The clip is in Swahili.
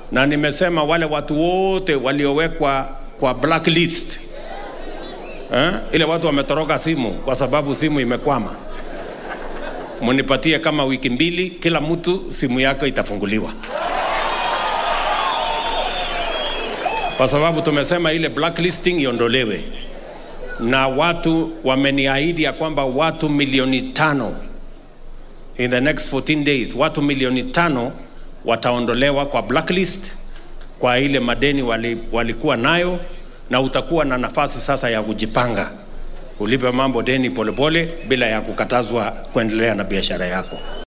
na nimesema wale watu wote waliowekwa kwa blacklist eh, ile watu wametoroka simu kwa sababu simu imekwama, munipatie kama wiki mbili, kila mtu simu yake itafunguliwa, kwa sababu tumesema ile blacklisting iondolewe, na watu wameniahidi ya kwamba watu milioni tano in the next 14 days, watu milioni tano wataondolewa kwa blacklist kwa ile madeni wali, walikuwa nayo, na utakuwa na nafasi sasa ya kujipanga ulipe mambo deni polepole bila ya kukatazwa kuendelea na biashara yako.